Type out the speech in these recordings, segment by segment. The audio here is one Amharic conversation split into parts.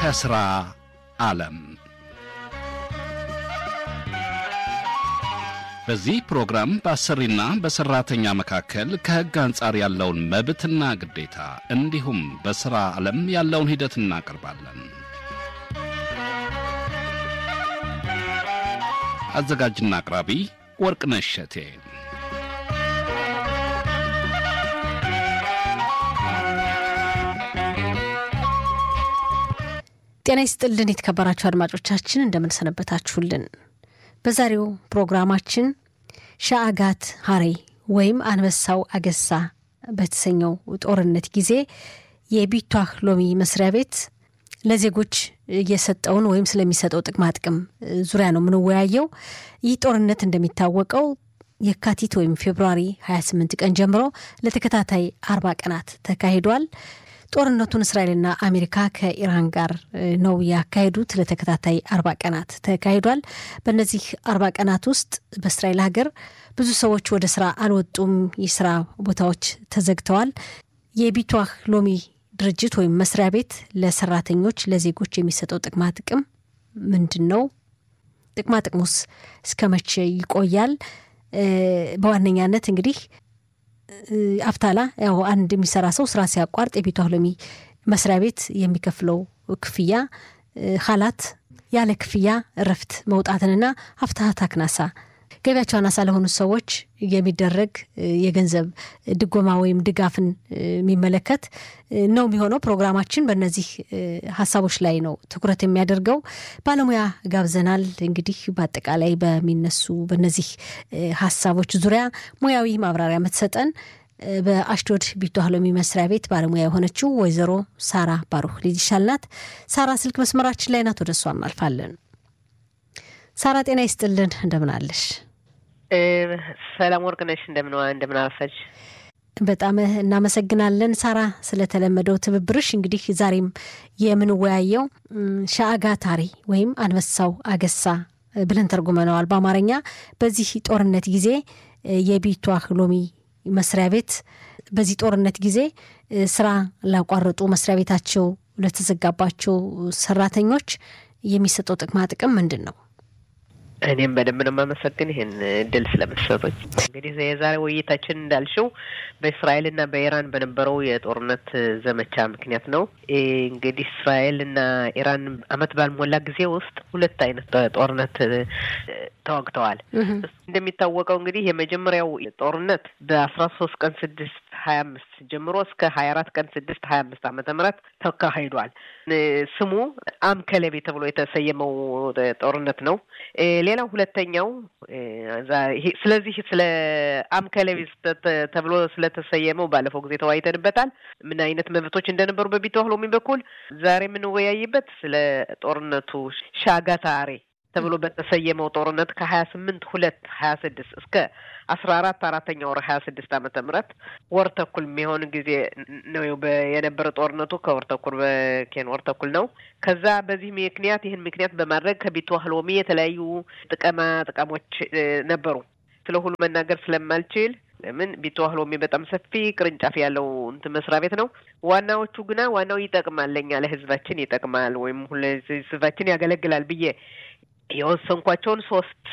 ከሥራ ዓለም በዚህ ፕሮግራም በአሰሪና በሠራተኛ መካከል ከሕግ አንጻር ያለውን መብትና ግዴታ እንዲሁም በሥራ ዓለም ያለውን ሂደት እናቀርባለን። አዘጋጅና አቅራቢ ወርቅነሽ እሸቴ። ጤና ይስጥልን የተከበራችሁ አድማጮቻችን እንደምንሰነበታችሁልን። በዛሬው ፕሮግራማችን ሻአጋት ሀሬ ወይም አንበሳው አገሳ በተሰኘው ጦርነት ጊዜ የቢቷህ ሎሚ መስሪያ ቤት ለዜጎች እየሰጠውን ወይም ስለሚሰጠው ጥቅማ ጥቅም ዙሪያ ነው የምንወያየው። ይህ ጦርነት እንደሚታወቀው የካቲት ወይም ፌብሩዋሪ 28 ቀን ጀምሮ ለተከታታይ አርባ ቀናት ተካሂዷል። ጦርነቱን እስራኤልና አሜሪካ ከኢራን ጋር ነው ያካሄዱት። ለተከታታይ አርባ ቀናት ተካሂዷል። በእነዚህ አርባ ቀናት ውስጥ በእስራኤል ሀገር ብዙ ሰዎች ወደ ስራ አልወጡም። የስራ ቦታዎች ተዘግተዋል። የቢቷህ ሎሚ ድርጅት ወይም መስሪያ ቤት ለሰራተኞች ለዜጎች የሚሰጠው ጥቅማ ጥቅም ምንድን ነው? ጥቅማ ጥቅሙስ እስከ መቼ ይቆያል? በዋነኛነት እንግዲህ አፍታላ ያው አንድ የሚሰራ ሰው ስራ ሲያቋርጥ የቢቷህ ሎሚ መስሪያ ቤት የሚከፍለው ክፍያ ሀላት ያለ ክፍያ እረፍት መውጣትንና አፍታሀት አክናሳ ገቢያቸው አናሳ ለሆኑ ሰዎች የሚደረግ የገንዘብ ድጎማ ወይም ድጋፍን የሚመለከት ነው የሚሆነው። ፕሮግራማችን በእነዚህ ሀሳቦች ላይ ነው ትኩረት የሚያደርገው። ባለሙያ ጋብዘናል። እንግዲህ በአጠቃላይ በሚነሱ በእነዚህ ሀሳቦች ዙሪያ ሙያዊ ማብራሪያ የምትሰጠን በአሽዶድ ቢቷህ ሎሚ መስሪያ ቤት ባለሙያ የሆነችው ወይዘሮ ሳራ ባሩህ ልጅ ይሻልናት። ሳራ ስልክ መስመራችን ላይ ናት። ወደ እሷ እናልፋለን። ሳራ ጤና ይስጥልን፣ እንደምን አለሽ? ሰላም ወርቅነሽ፣ እንደምን እንደምን አረፈች? በጣም እናመሰግናለን ሳራ ስለተለመደው ትብብርሽ። እንግዲህ ዛሬም የምንወያየው ሻአጋታሪ ወይም አንበሳው አገሳ ብለን ተርጉመነዋል በአማርኛ። በዚህ ጦርነት ጊዜ የቢቷህ ሎሚ መስሪያ ቤት በዚህ ጦርነት ጊዜ ስራ ላቋረጡ መስሪያ ቤታቸው ለተዘጋባቸው ሰራተኞች የሚሰጠው ጥቅማ ጥቅም ምንድን ነው? እኔም በደንብ ነው የማመሰግን ይህን እድል ስለመሰጠኝ። እንግዲህ የዛሬ ውይይታችን እንዳልሽው በእስራኤልና በኢራን በነበረው የጦርነት ዘመቻ ምክንያት ነው። እንግዲህ እስራኤልና ኢራን አመት ባልሞላ ጊዜ ውስጥ ሁለት አይነት ጦርነት ተዋግተዋል። እንደሚታወቀው እንግዲህ የመጀመሪያው ጦርነት በአስራ ሶስት ቀን ስድስት ሀያ አምስት ጀምሮ እስከ ሀያ አራት ቀን ስድስት ሀያ አምስት ዓመተ ምህረት ተካሂዷል። ስሙ አምከለቤ ተብሎ የተሰየመው ጦርነት ነው። ሌላው ሁለተኛው ስለዚህ ስለ አምከለቤ ተብሎ ስለተሰየመው ባለፈው ጊዜ ተወያይተንበታል። ምን አይነት መብቶች እንደነበሩ በቢቷህ ሎሚ በኩል ዛሬ የምንወያይበት ስለ ጦርነቱ ሻጋታሬ ተብሎ በተሰየመው ጦርነት ከሀያ ስምንት ሁለት ሀያ ስድስት እስከ አስራ አራት አራተኛ ወር ሀያ ስድስት ዓመተ ምህረት ወር ተኩል የሚሆን ጊዜ ነው የነበረ ጦርነቱ ከወር ተኩል በኬን ወር ተኩል ነው። ከዛ በዚህ ምክንያት ይህን ምክንያት በማድረግ ከቢቷህ ሎሚ የተለያዩ ጥቅማ ጥቅሞች ነበሩ። ስለ ሁሉ መናገር ስለማልችል ለምን ቢቷህ ሎሚ በጣም ሰፊ ቅርንጫፍ ያለው እንትን መስሪያ ቤት ነው። ዋናዎቹ ግና ዋናው ይጠቅማል፣ ለእኛ ለህዝባችን ይጠቅማል ወይም ህዝባችን ያገለግላል ብዬ የወሰንኳቸውን ሶስት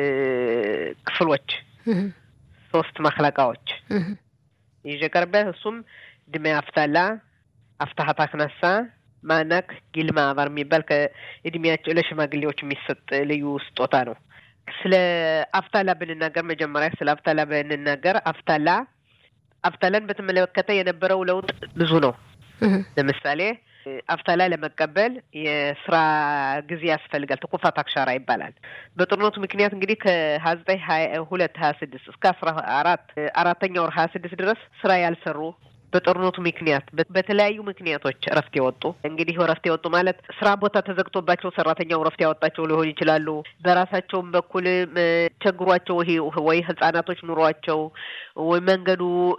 ክፍሎች ሶስት መክለቃዎች ይዤ ቀርበ እሱም ድሜ አፍታላ፣ አፍታሀት አክናሳ፣ ማናክ፣ ጊልማ አባር የሚባል ከእድሜያቸው ለሽማግሌዎች የሚሰጥ ልዩ ስጦታ ነው። ስለ አፍታላ ብንናገር መጀመሪያ ስለ አፍታላ ብንናገር አፍታላ አፍታላን በተመለከተ የነበረው ለውጥ ብዙ ነው። ለምሳሌ አፍታላ ለመቀበል የስራ ጊዜ ያስፈልጋል። ተኮፋት አክሻራ ይባላል። በጦርነቱ ምክንያት እንግዲህ ከሀያ ዘጠኝ ሀያ ሁለት ሀያ ስድስት እስከ አስራ አራት አራተኛ ወር ሀያ ስድስት ድረስ ስራ ያልሰሩ በጦርነቱ ምክንያት በተለያዩ ምክንያቶች እረፍት የወጡ እንግዲህ እረፍት የወጡ ማለት ስራ ቦታ ተዘግቶባቸው ሰራተኛው እረፍት ያወጣቸው ሊሆን ይችላሉ። በራሳቸውም በኩል ቸግሯቸው ወይ ህጻናቶች ኑሯቸው ወይ መንገዱ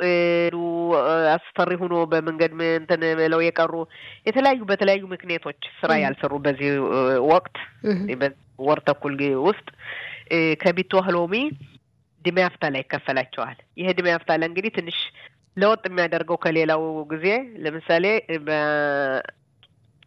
አስፈሪ ሆኖ በመንገድ እንትን ብለው የቀሩ የተለያዩ በተለያዩ ምክንያቶች ስራ ያልሰሩ በዚህ ወቅት ወር ተኩል ውስጥ ከቢቷህ ሎሚ ድሜ አፍታላ ይከፈላቸዋል። ይህ ድሜ አፍታላ እንግዲህ ትንሽ ለውጥ የሚያደርገው ከሌላው ጊዜ ለምሳሌ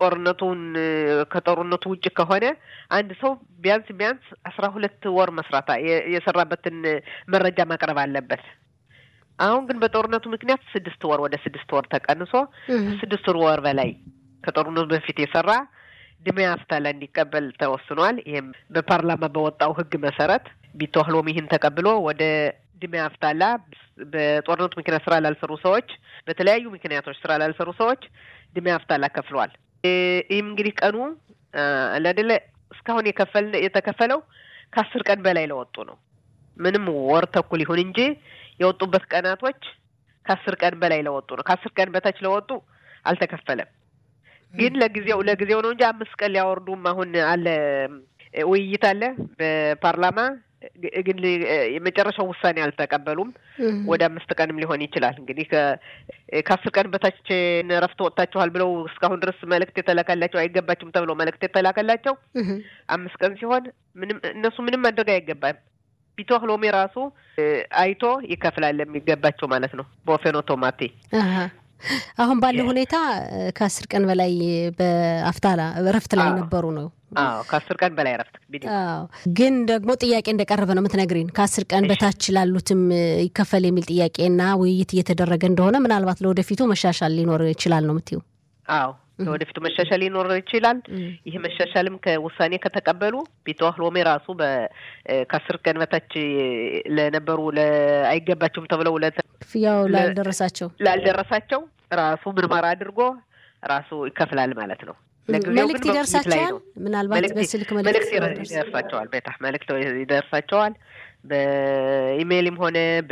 ጦርነቱን ከጦርነቱ ውጭ ከሆነ አንድ ሰው ቢያንስ ቢያንስ አስራ ሁለት ወር መስራት የሰራበትን መረጃ ማቅረብ አለበት። አሁን ግን በጦርነቱ ምክንያት ስድስት ወር ወደ ስድስት ወር ተቀንሶ ስድስት ወር በላይ ከጦርነቱ በፊት የሰራ ድሜ አፍታላ እንዲቀበል ተወስኗል። ይህም በፓርላማ በወጣው ሕግ መሰረት ቢተህሎም ይህን ተቀብሎ ወደ ድሜ አፍታላ በጦርነቱ ምክንያት ስራ ላልሰሩ ሰዎች፣ በተለያዩ ምክንያቶች ስራ ላልሰሩ ሰዎች ድሜ አፍታላ ከፍሏል። ይህም እንግዲህ ቀኑ ለአደለ እስካሁን የከፈል የተከፈለው ከአስር ቀን በላይ ለወጡ ነው። ምንም ወር ተኩል ይሁን እንጂ የወጡበት ቀናቶች ከአስር ቀን በላይ ለወጡ ነው። ከአስር ቀን በታች ለወጡ አልተከፈለም። ግን ለጊዜው ለጊዜው ነው እንጂ አምስት ቀን ሊያወርዱም አሁን አለ ውይይት አለ በፓርላማ ግን የመጨረሻው ውሳኔ አልተቀበሉም። ወደ አምስት ቀንም ሊሆን ይችላል። እንግዲህ ከአስር ቀን በታች እረፍት ወጥታችኋል ብለው እስካሁን ድረስ መልእክት የተላከላቸው አይገባችሁም ተብለው መልእክት የተላከላቸው አምስት ቀን ሲሆን ምንም እነሱ ምንም ማድረግ አይገባም። ቢቶህ ሎሚ ራሱ አይቶ ይከፍላል የሚገባቸው ማለት ነው በወፌን ኦቶማቴ አሁን ባለው ሁኔታ ከአስር ቀን በላይ በአፍታላ እረፍት ላይ ነበሩ ነው። አዎ ከአስር ቀን በላይ እረፍት። አዎ ግን ደግሞ ጥያቄ እንደቀረበ ነው የምትነግሪን። ከአስር ቀን በታች ላሉትም ይከፈል የሚል ጥያቄና ውይይት እየተደረገ እንደሆነ ምናልባት ለወደፊቱ መሻሻል ሊኖር ይችላል ነው የምትይው? አዎ ለወደፊቱ መሻሻል ሊኖር ይችላል። ይህ መሻሻልም ከውሳኔ ከተቀበሉ ቢተዋህ ሎሜ ራሱ ከአስር ቀን በታች ለነበሩ አይገባቸውም ተብለው ክፍያው ላልደረሳቸው ላልደረሳቸው ራሱ ምርመራ አድርጎ ራሱ ይከፍላል ማለት ነው። መልእክት ይደርሳቸዋል። ምናልባት በስልክ መልእክት ይደርሳቸዋል። ቤታ መልእክት ይደርሳቸዋል። በኢሜይልም ሆነ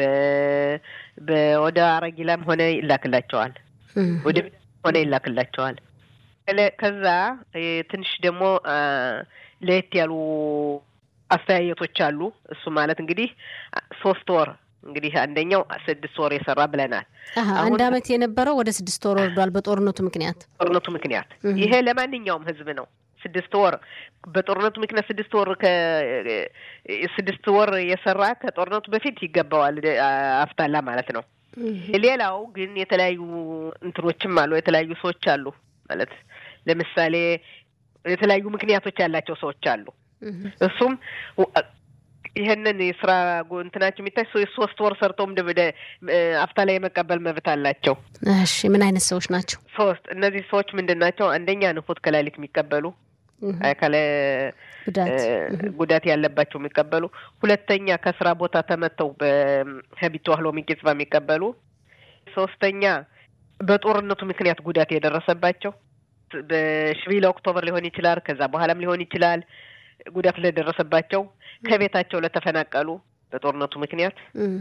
ወደ አረጊላም ሆነ ይላክላቸዋል። ወደ ሆነ ይላክላቸዋል። ከዛ ትንሽ ደግሞ ለየት ያሉ አስተያየቶች አሉ። እሱ ማለት እንግዲህ ሶስት ወር እንግዲህ አንደኛው ስድስት ወር የሰራ ብለናል። አንድ አመት የነበረው ወደ ስድስት ወር ወርዷል በጦርነቱ ምክንያት ጦርነቱ ምክንያት ይሄ ለማንኛውም ህዝብ ነው። ስድስት ወር በጦርነቱ ምክንያት ስድስት ወር ስድስት ወር የሰራ ከጦርነቱ በፊት ይገባዋል አፍታላ ማለት ነው። ሌላው ግን የተለያዩ እንትኖችም አሉ። የተለያዩ ሰዎች አሉ ማለት ለምሳሌ የተለያዩ ምክንያቶች ያላቸው ሰዎች አሉ። እሱም ይህንን የስራ እንትናቸው የሚታይ ሶስት ወር ሰርተውም ወደ አፍታላ የመቀበል መብት አላቸው። እሺ ምን አይነት ሰዎች ናቸው? ሶስት እነዚህ ሰዎች ምንድን ናቸው? አንደኛ ንፉት ከላሊት የሚቀበሉ አካለ ጉዳት ያለባቸው የሚቀበሉ፣ ሁለተኛ ከስራ ቦታ ተመተው በሀቢት ዋህሎ ሚቄጽባ የሚቀበሉ፣ ሶስተኛ በጦርነቱ ምክንያት ጉዳት የደረሰባቸው በሽቢለ ኦክቶበር ሊሆን ይችላል፣ ከዛ በኋላም ሊሆን ይችላል ጉዳት ለደረሰባቸው ከቤታቸው ለተፈናቀሉ በጦርነቱ ምክንያት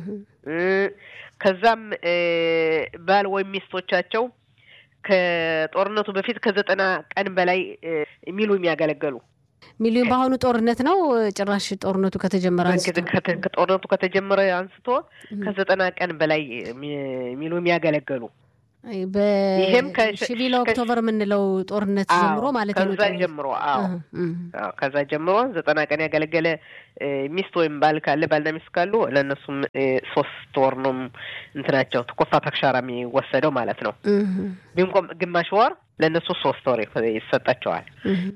ከዛም ባል ወይም ሚስቶቻቸው ከጦርነቱ በፊት ከዘጠና ቀን በላይ ሚሉ የሚያገለገሉ ሚሉ በአሁኑ ጦርነት ነው። ጭራሽ ጦርነቱ ከተጀመረ አንስቶ ጦርነቱ ከተጀመረ አንስቶ ከዘጠና ቀን በላይ ሚሉ የሚያገለገሉ ይህም ከሽቢለ ኦክቶበር የምንለው ጦርነት ጀምሮ ማለት ነው። ከዛ ጀምሮ አዎ፣ ከዛ ጀምሮ ዘጠና ቀን ያገለገለ ሚስት ወይም ባል ካለ ባልና ሚስት ካሉ ለእነሱም ሶስት ወር ነው እንትናቸው ተኮፋ ተክሻራ የሚወሰደው ማለት ነው። ቢንቆም ግማሽ ወር ለእነሱ ሶስት ወር ይሰጣቸዋል።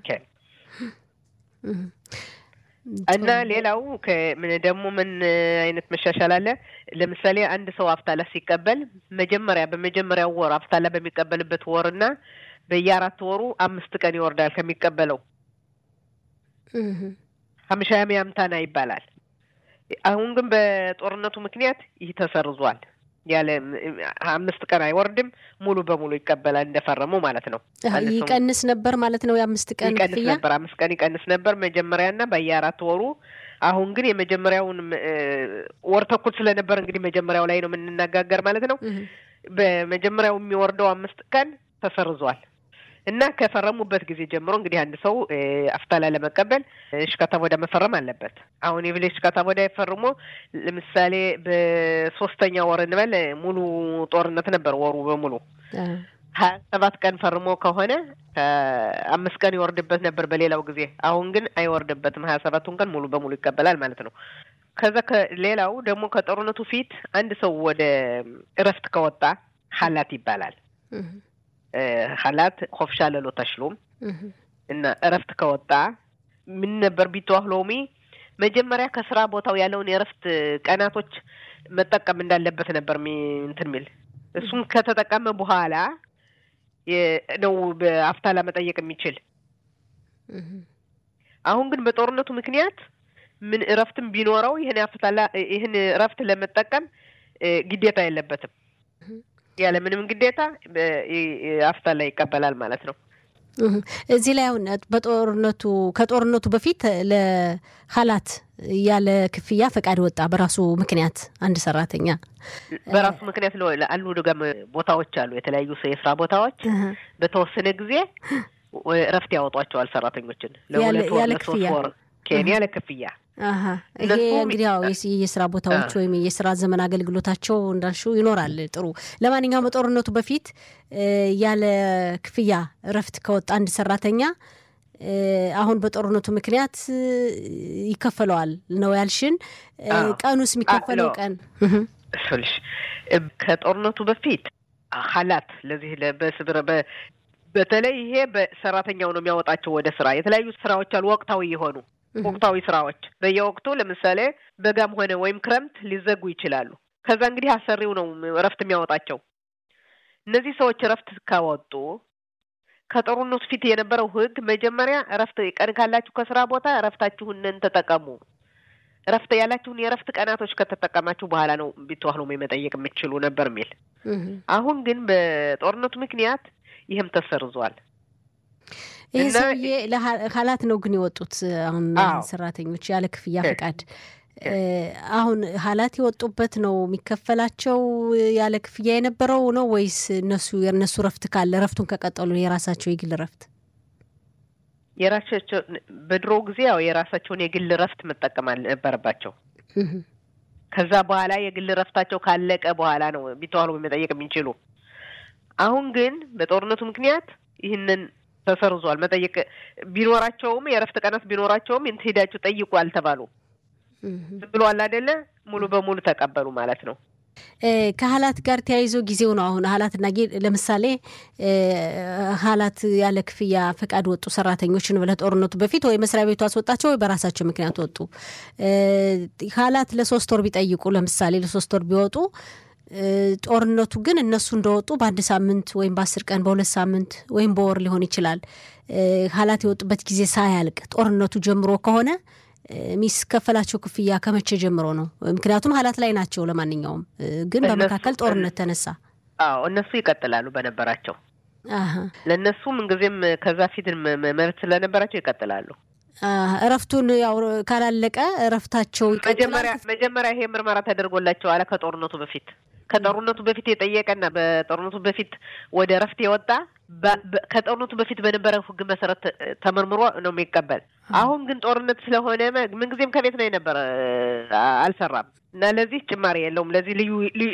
እና ሌላው ደግሞ ምን አይነት መሻሻል አለ? ለምሳሌ አንድ ሰው አፍታላ ሲቀበል መጀመሪያ በመጀመሪያው ወር አፍታላ በሚቀበልበት ወርና በየአራት ወሩ አምስት ቀን ይወርዳል ከሚቀበለው ሀምሻ ያምታና ይባላል። አሁን ግን በጦርነቱ ምክንያት ይህ ተሰርዟል። ያለ አምስት ቀን አይወርድም፣ ሙሉ በሙሉ ይቀበላል እንደፈረሙ ማለት ነው። ይቀንስ ነበር ማለት ነው። የአምስት ቀን ይቀንስ ነበር፣ አምስት ቀን ይቀንስ ነበር መጀመሪያና በየአራት ወሩ። አሁን ግን የመጀመሪያውን ወር ተኩል ስለነበር እንግዲህ መጀመሪያው ላይ ነው የምንነጋገር ማለት ነው። በመጀመሪያው የሚወርደው አምስት ቀን ተሰርዟል እና ከፈረሙበት ጊዜ ጀምሮ እንግዲህ አንድ ሰው አፍታላ ለመቀበል እሽካታ ቦዳ መፈረም አለበት። አሁን የብሌ እሽካታ ቦዳ ፈርሞ ለምሳሌ በሶስተኛ ወር እንበል ሙሉ ጦርነት ነበር ወሩ በሙሉ ሀያ ሰባት ቀን ፈርሞ ከሆነ አምስት ቀን ይወርድበት ነበር በሌላው ጊዜ። አሁን ግን አይወርድበትም። ሀያ ሰባቱን ቀን ሙሉ በሙሉ ይቀበላል ማለት ነው። ከዛ ሌላው ደግሞ ከጦርነቱ ፊት አንድ ሰው ወደ እረፍት ከወጣ ሀላት ይባላል። ሀላት ኮፍሻ ለሎ ተሽሎም እና እረፍት ከወጣ ምን ነበር ቢተዋህ ሎሚ መጀመሪያ ከስራ ቦታው ያለውን የእረፍት ቀናቶች መጠቀም እንዳለበት ነበር እንትን ሚል እሱም ከተጠቀመ በኋላ ነው በአፍታላ መጠየቅ የሚችል። አሁን ግን በጦርነቱ ምክንያት ምን እረፍትም ቢኖረው ይህን አፍታላ ይህን እረፍት ለመጠቀም ግዴታ የለበትም። ያለ ምንም ግዴታ አፍታላ ይቀበላል ማለት ነው። እዚህ ላይ አሁን በጦርነቱ ከጦርነቱ በፊት ለሀላት ያለ ክፍያ ፈቃድ ወጣ በራሱ ምክንያት አንድ ሰራተኛ በራሱ ምክንያት አሉ ደጋም ቦታዎች አሉ የተለያዩ የስራ ቦታዎች በተወሰነ ጊዜ እረፍት ያወጧቸዋል ሰራተኞችን ለሁለት ወር ለሶስት ወር ኬንያ ለክፍያ ይሄ እንግዲህ ያው የስራ ቦታዎች ወይም የስራ ዘመን አገልግሎታቸው እንዳልሽው ይኖራል። ጥሩ። ለማንኛውም በጦርነቱ በፊት ያለ ክፍያ እረፍት ከወጣ አንድ ሰራተኛ አሁን በጦርነቱ ምክንያት ይከፈለዋል ነው ያልሽን። ቀኑስ የሚከፈለው ቀን ስልሽ ከጦርነቱ በፊት ሀላት ለዚህ በስብረ በተለይ ይሄ በሰራተኛው ነው የሚያወጣቸው ወደ ስራ የተለያዩ ስራዎች አሉ ወቅታዊ የሆኑ ወቅታዊ ስራዎች በየወቅቱ ለምሳሌ በጋም ሆነ ወይም ክረምት ሊዘጉ ይችላሉ። ከዛ እንግዲህ አሰሪው ነው እረፍት የሚያወጣቸው። እነዚህ ሰዎች እረፍት ካወጡ ከጦርነቱ ፊት የነበረው ሕግ መጀመሪያ እረፍት ቀን ካላችሁ ከስራ ቦታ እረፍታችሁንን ተጠቀሙ። እረፍት ያላችሁን የእረፍት ቀናቶች ከተጠቀማችሁ በኋላ ነው ቢተዋህሎ መጠየቅ የምትችሉ ነበር የሚል። አሁን ግን በጦርነቱ ምክንያት ይህም ተሰርዟል። ይህ ሰውዬ ለሀላት ነው ግን የወጡት አሁን ሰራተኞች ያለ ክፍያ ፈቃድ። አሁን ሀላት የወጡበት ነው የሚከፈላቸው ያለ ክፍያ የነበረው ነው ወይስ እነሱ የእነሱ ረፍት ካለ ረፍቱን ከቀጠሉ የራሳቸው የግል ረፍት የራሳቸው በድሮ ጊዜ ያው የራሳቸውን የግል ረፍት መጠቀም ነበረባቸው። ከዛ በኋላ የግል ረፍታቸው ካለቀ በኋላ ነው ቢተዋሉ መጠየቅ የሚችሉ። አሁን ግን በጦርነቱ ምክንያት ይህንን ተሰርዟል። መጠየቅ ቢኖራቸውም የእረፍት ቀናት ቢኖራቸውም ሄዳችሁ ጠይቁ አልተባሉ ብሏል አይደለ? ሙሉ በሙሉ ተቀበሉ ማለት ነው። ከሀላት ጋር ተያይዞ ጊዜው ነው አሁን ሀላትና ለምሳሌ ሀላት ያለ ክፍያ ፈቃድ ወጡ ሰራተኞችን ለጦርነቱ በፊት ወይ መስሪያ ቤቱ አስወጣቸው ወይ በራሳቸው ምክንያት ወጡ። ሀላት ለሶስት ወር ቢጠይቁ ለምሳሌ ለሶስት ወር ቢወጡ ጦርነቱ ግን እነሱ እንደወጡ በአንድ ሳምንት ወይም በአስር ቀን በሁለት ሳምንት ወይም በወር ሊሆን ይችላል። ሀላት የወጡበት ጊዜ ሳያልቅ ጦርነቱ ጀምሮ ከሆነ የሚከፈላቸው ክፍያ ከመቼ ጀምሮ ነው? ምክንያቱም ሀላት ላይ ናቸው። ለማንኛውም ግን በመካከል ጦርነት ተነሳ። አዎ እነሱ ይቀጥላሉ በነበራቸው ለእነሱ ምንጊዜም ከዛ ፊት መብት ስለነበራቸው ይቀጥላሉ። እረፍቱን ያው ካላለቀ እረፍታቸው ይቀጥላል። መጀመሪያ ይሄ ምርመራ ተደርጎላቸው አለ ከጦርነቱ በፊት ከጦርነቱ በፊት የጠየቀና በጦርነቱ በፊት ወደ እረፍት የወጣ ከጦርነቱ በፊት በነበረው ሕግ መሰረት ተመርምሮ ነው የሚቀበል። አሁን ግን ጦርነት ስለሆነ ምንጊዜም ከቤት ነው የነበረ አልሰራም እና ለዚህ ጭማሪ የለውም። ለዚህ ልዩ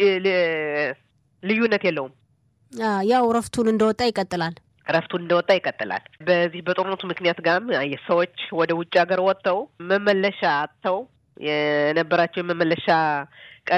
ልዩነት የለውም። ያው እረፍቱን እንደወጣ ይቀጥላል። እረፍቱን እንደወጣ ይቀጥላል። በዚህ በጦርነቱ ምክንያት ጋም ሰዎች ወደ ውጭ ሀገር ወጥተው መመለሻ አጥተው የነበራቸው የመመለሻ